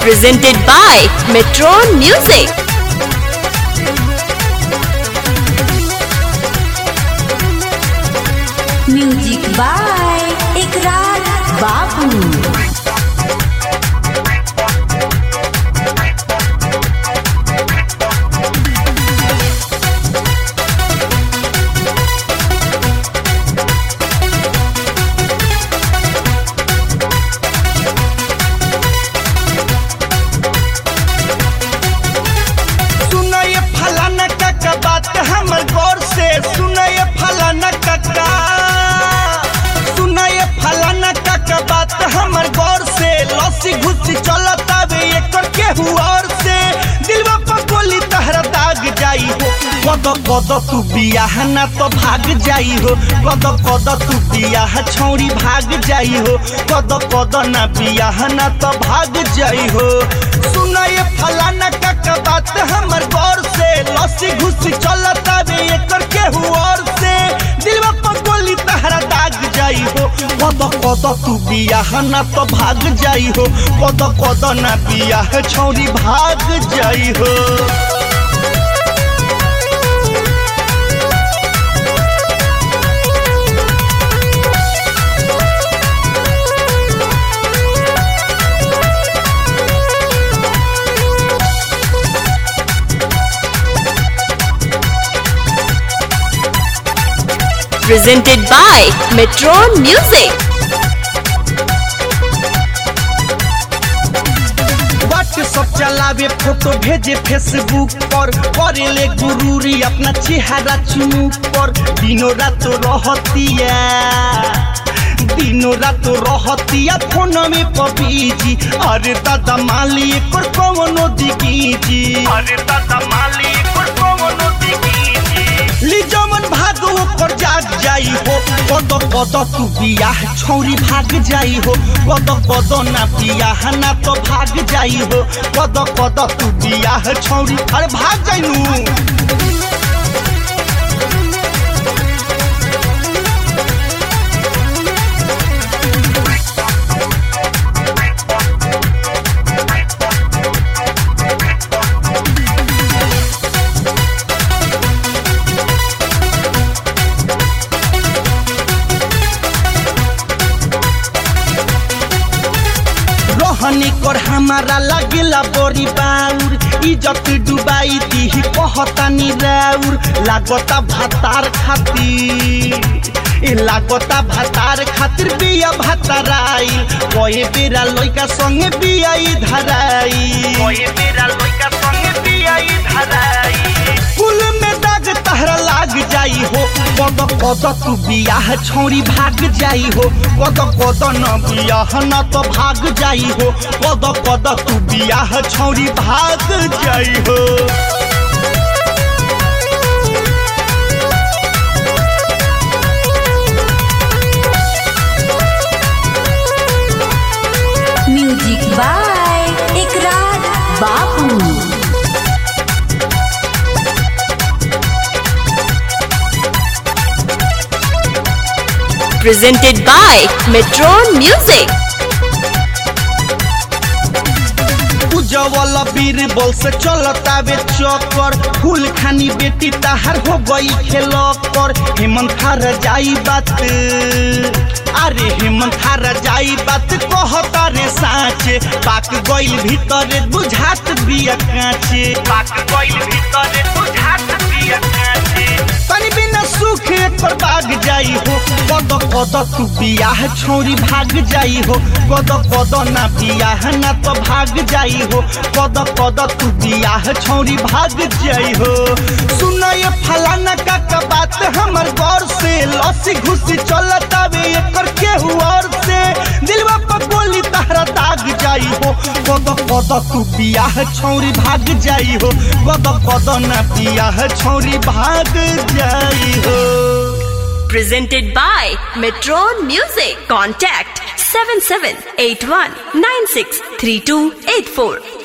presented by Metron Music. Music by Ikrar Babu सुनय फलाना काका बात हमर गौर से सुनय फलाना काका सुनय फलाना काका बात हमर गौर से लसी घुसी चलत आवे एकर केहू और से दिलवा पर गोली तहरा दाग जाई हो कद कद तू बियाह ना तो भाग जाई हो कद कद तू बियाह छौरी भाग जाई हो कद कद ना बियाह ना तो भाग जाई हो सुनय फलाना काका बात हमर गौर से लसी घुसी चलत आवे एकर केहू और से दिलवा पर गोली तहरा दाग जाई हो कद कद तू बियाह ना तो भाग जाई हो कद कद ना बियाह छौरी भाग जाई हो Presented by Metron Music. WhatsApp चलावे फोटो भेजे फेसबुक पर करेले गुरूरी अपना चेहरा चुनू पर दिनों रात रहतिया दिनों रात रहतिया फोन में पबीजी अरे दादा माली एकर कौनो दिकीजी अरे दादा माली एकर कौनो दिकीजी ली जमन भाग ओकर जाग जाई हो कद कद तू बियाह छौरी भाग जाई हो कद कद ना बियाह ना तो भाग जाई हो कद कद तू बियाह छौरी अरे भाग जाई नू रहनी कर हमारा लगेला बड़ी बाउर इज्जत डुबाई दी कहतानी राउर लागता भातार खातिर ए लागता भातार खातिर बिया भाताराई कहे बेरा लइका संगे बिया धराई कहे बेरा लइका संगे बिया धराई कुल में दाग तहरा लाग जाई हो कद कद तू बियाह छौरी भाग जाई हो कद कद न बियाह न तो भाग जाई हो कद कद तू बियाह छौरी भाग जाई हो म्यूजिक बाय इकरार बाबू Presented by Metron Music. उजवल Birbal से चलतावे चक्कर फूल खानी बेटी तहार हो गई खेल कर हेमंत थार जाई बात अरे हेमंत थार जाई बात कहता रे साँचे पाक गइल भीतर बुझात बिया काँचे पाक गइल भीतर बुझात बिया काँचे तनी बिना सुख एक पर भाग जाई हो कद कद तू बियाह छौरी भाग जाई हो कद कद ना बियाह ना तो भाग जाई हो कद कद तू बियाह छौरी भाग जाई हो सुनय फलाना काका बात हमर गौर से लसी घुसी चलत आवे एकर केहू और से दिलवा पर गोली तहरा दाग जाई हो कद कद तू बियाह छौरी भाग जाई हो कद कद ना बियाह छौरी भाग जाई हो Presented by Metron Music. Contact 7781963284.